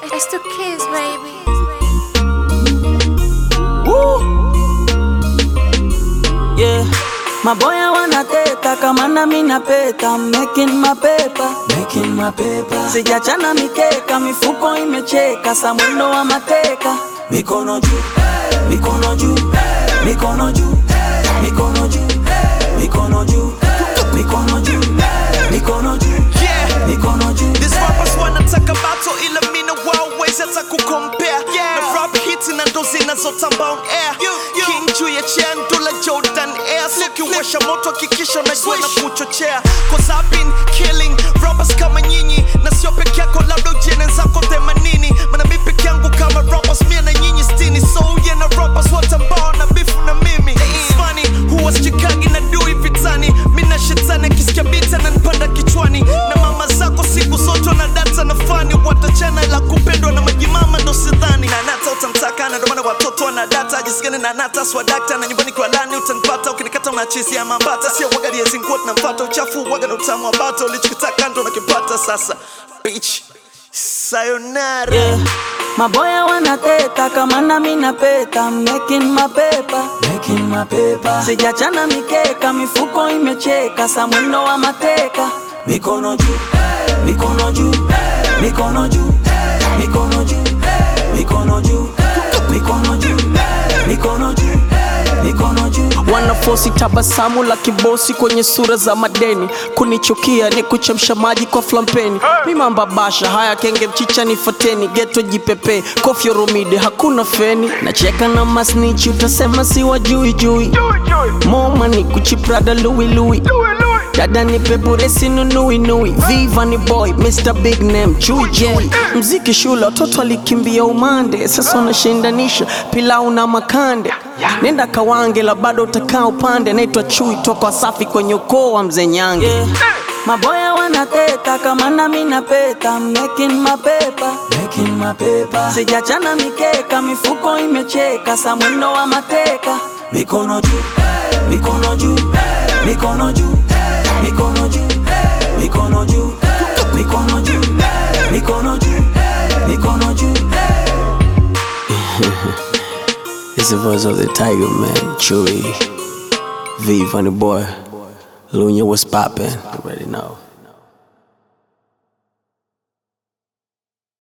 It's the kids, baby. Woo. Yeah. Maboya wanateta kama nami napeta making my paper. Making my paper. Sijachana mikeka mifuko imecheka sa mwendo wa mateka mikono juu mikono juu mikono juu mikono juu mikono juu mikono juu mikono juu Yeah. mikono juu These rappers wanataka battle ila mina wawezi hata kukompea na rap hits na ndo zinazotamba on air king juu ya chair ndula jordan air sikiwasha moto hakikisha unajua na kuchochea cause I've been killing rappers kama nyinyi na sio peke yako labda ujene zako themanini mana mi peke yangu kama rappers mia na nyinyi stini so uye na rappers wote ambao na bifu na mimi It's funny huwa sichikagi na dui vitani mina shetani akisikia bita na nipanda kichwani na mama zako siku zote na data na fani watachana la kupendwa na majimama ndo sidhani na nata utamtaka na ndomana watoto wana data jisikani na nata swadakta na nyumbani kwa lani utanipata ukinikata unachisi ya mambata sio waga liezinguot nampata uchafu waga na utamu wa bata ulichokitaka ndo nakipata sasa bitch sayonara Yeah. Maboya wanateta kama nami napeta making my paper. Making my paper. Sijachana mikeka mifuko imecheka sa mwendo wa mateka mikono juu mikono juu mikono juu mikono juu mikono juu mikono juu mikono juu mikono juu wanafosi tabasamu la kibosi kwenye sura za madeni kunichukia ni kuchemsha maji kwa flampeni mimamba basha haya kenge mchicha nifateni geto jipepe kofyo romide hakuna feni nacheka na masnichi utasema si wajui jui moma ni kuchiprada luilui dada ni peburesi nunuinui viva ni boy mr big name chui J. mziki shule watoto alikimbia umande sasa wanashindanisha pilau na makande nenda kawange la bado utakaa upande naitwa chui toka wasafi kwenye ukoo wa mzee nyange Yeah. Maboya wanateta kama nami napeta making my paper. Making my paper. Sijachana mikeka mifuko imecheka sa mwendo wa mateka mikono juu mikono juu mikono juu mikono juu mikono juu mikono juu mikono juu mikono juu It's the voice of the tiger man chui v funny boy lunya was poppin' you already know